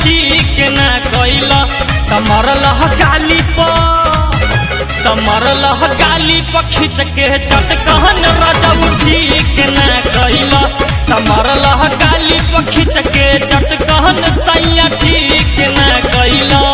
ठीक ना कैला तमरल गाली पर तमरल गाली पर खींच के चटकहन रजब ठीक ना कैला तमरल गाली पर खींच के चटकहन सैया ठीक ना कैला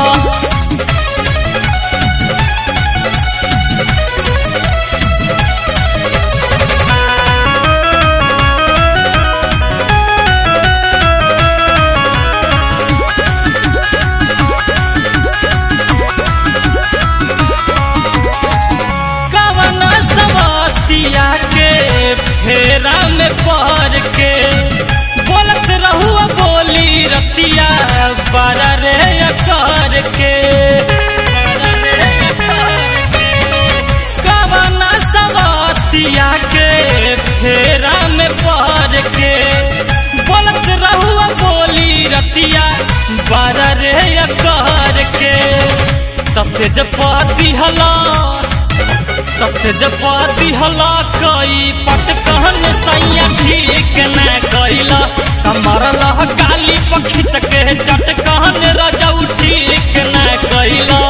कवन सवतिया के फेरा में पड़ के बोलत रहुआ बोली रतिया बड़ा रे कर के बड़ा रे कर के। कवन सवतिया के फेरा में पड़ के बोलत रहुआ बोली रतिया बड़ा रे कर के तसे जब दिहला तसे जब दिहला कई पटकहन सैया ठीक न कैला कमरल काली पखिच के चटकहन रजऊ ठीक न कैला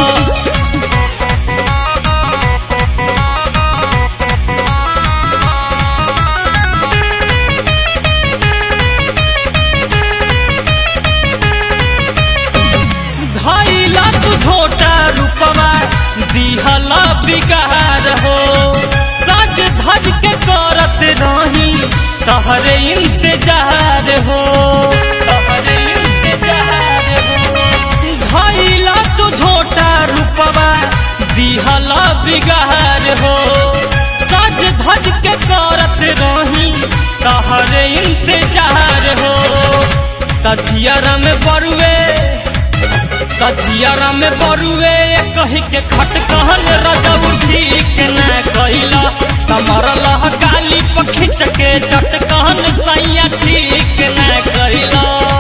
धैला तू छोटा रूपवा दिहला बिगार हो सज धज के करत रही तहरे इंतजार हो तहरे इंतजार हो धैला तू छोटा रूपवा दिहला बिगार हो सज धज के करत रही तहरे इंतजार हो तजियर में बरुए तजियारा में बरुए कही के खटकहन रजब ठीक न कैला तमरल गाली पर खींच के चटकहन सैया ठीक न कैला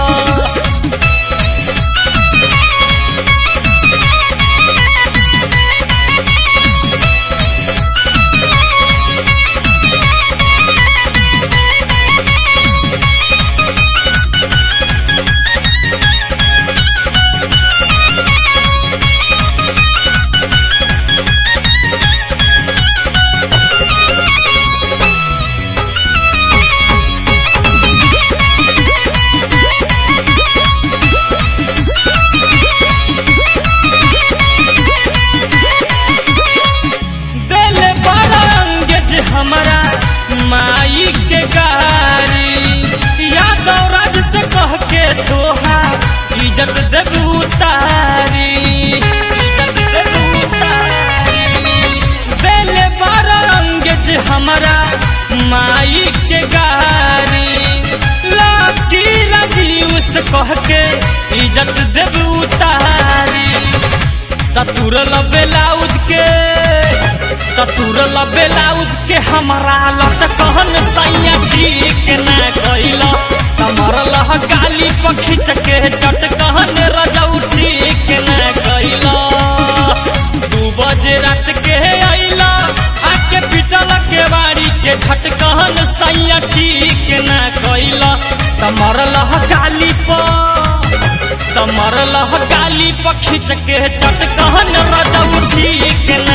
दिल बड़ा अंगेज हमारा माई के गारी यादव राज से कह के तोहा इज्जत देबू उतारी इज्जत देबू उतारी दिल बड़ा अंगेज हमारा माई के गारी लाठी राजीव से कह के इज्जत देबू उतारी ततुरल ब्लाउज के ततुरल ब्लाउज के हमारा लटकहन सैया ठीक न कैला तमरल गाली पर खींच के चटकहन रजऊ ठीक न कैला दू बजे रात के अइला आके पिटल के बाड़ी के झटकहन सैया ठीक न कैला तमरल गाली पर तमरल गाली पर खींच के चटकहन रजऊ ठीक न